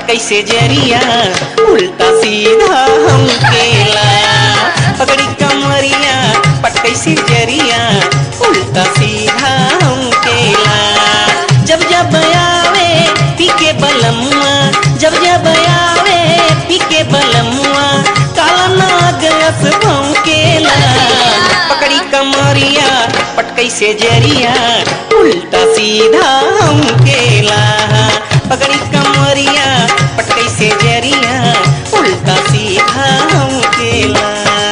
कैसे जरिया उल्टा सीधा हम केला पकड़ी कमरिया पट कैसे जरिया उल्टा सीधा हम केला जब जब आवे पी के बलमुआ जब जब आवे पी के बलमुआ काला नाग अस भौंकेला पकड़ी कमरिया पट कैसे जरिया उल्टा सीधा हम केला पकड़ी कमरिया पट कैसे जरिया उल्टा सीधा हम केला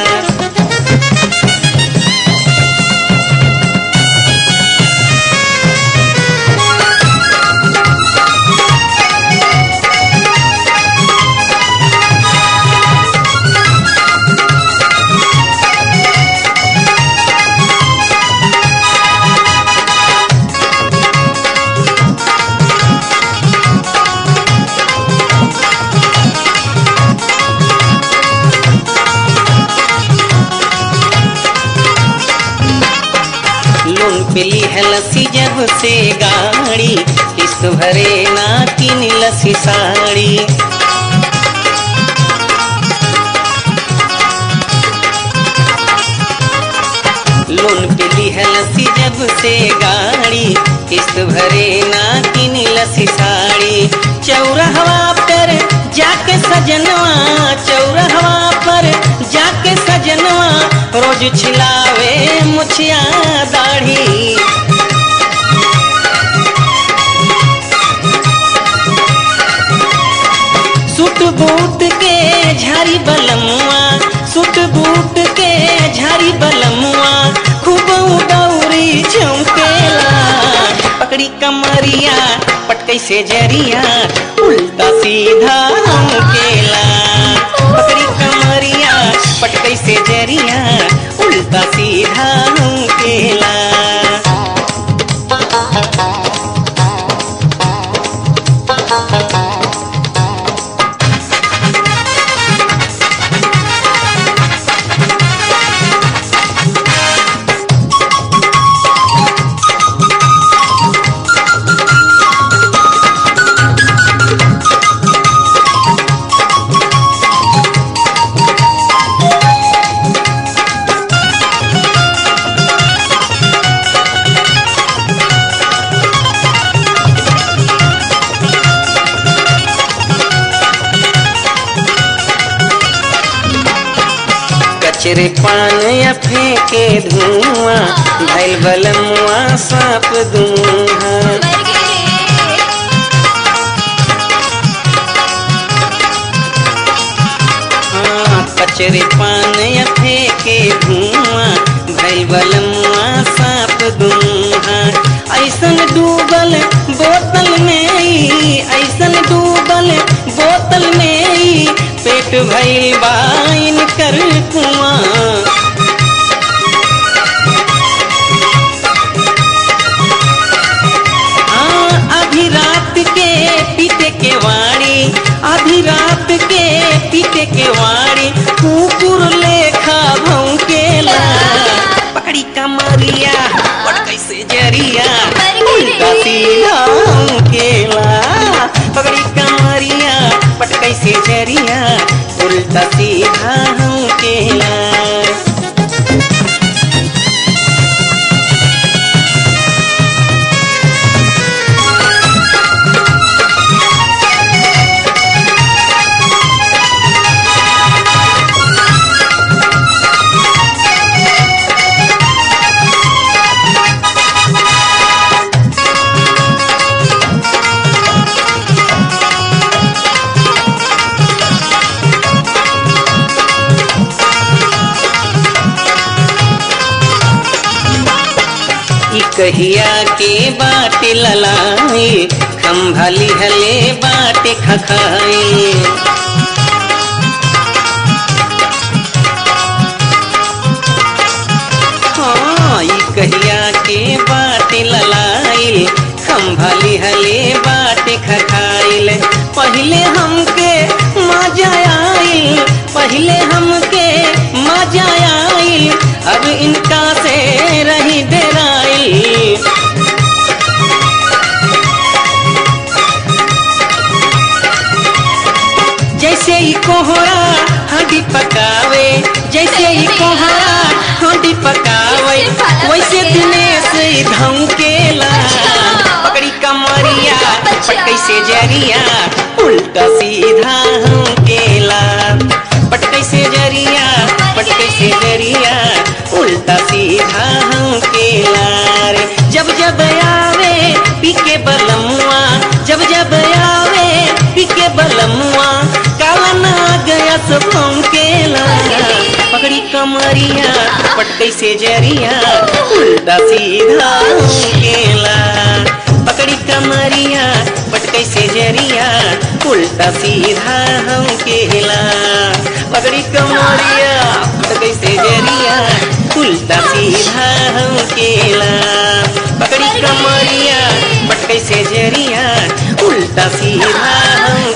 लोन पे ली लसी जब से गाड़ी किस्त भरे ना किन लसी साड़ी लोन पे ली लसी जब से गाड़ी किस्त भरे ना किन लसी साड़ी चौराहवा पर जाके सजनवा चौराहवा पर जाके सजनवा रोज छिलावे मुछिया दाढ़ी सूट बूट के झारी बलमुआ सूट बूट के झारी बलमुआ खूब उदौरी झुमकेला पकड़ी कमरिया पटकई से जरिया उल्टा सीधा हम केला पकड़ी कमरिया पटकई से जरिया उल्टा सीधा हम केला कचरे पान या फेंके धुआं भैल बलमुआ साप दूहा हाँ, कचरे पान या फेंके धुआं भैल बलमुआ साप दूहा ऐसन डूबल बोतल में ई, ऐसन डूबल बोतल में ई, पेट भैल बाइन कर कुआं हाँ, आधी रात के पीते के वाणी आधी रात के पीते के वाणी कुकुर लेखा भौंकेला पकड़ी कमरिया पड़ कैसे जरिया उल्टा सीधा भौंकेला पकड़ी कमरिया पट कैसे जरिया उल्टा सीधा भौंकेला ई कहिया के बाटे ललाई खम्भली हले बाटे खखाई हाँ ई कहिया के बाटे ललाई खम्भली हले बाटे खखाइल पहले हमके मजा आइल पहले हमके मजा आइल अब इनका से रही डेराइल कोहरा हांडी पकावे जैसे ही कोहरा हांडी पकावे वैसे दिनेश धमकेला पकड़ी कमरिया पटकई से जरिया उल्टा सीधा हमकेला पटकई से जरिया पटकई से जरिया उल्टा सीधा हमकेला रे जब जब आवे पी के बलमुआ जब जब आवे पी के बलमुआ काला ना गया सब हमकेला पकड़ी कमरिया पटकई से जरिया उल्टा सीधा हमकेला पकड़ी कमरिया पटकई से जरिया उल्टा सीधा हम केला पकड़ी कमरिया पटकई से जरिया उल्टा सीधा हम केला पकड़ी कमरिया पटकई से जरिया उल्टा सीधा हम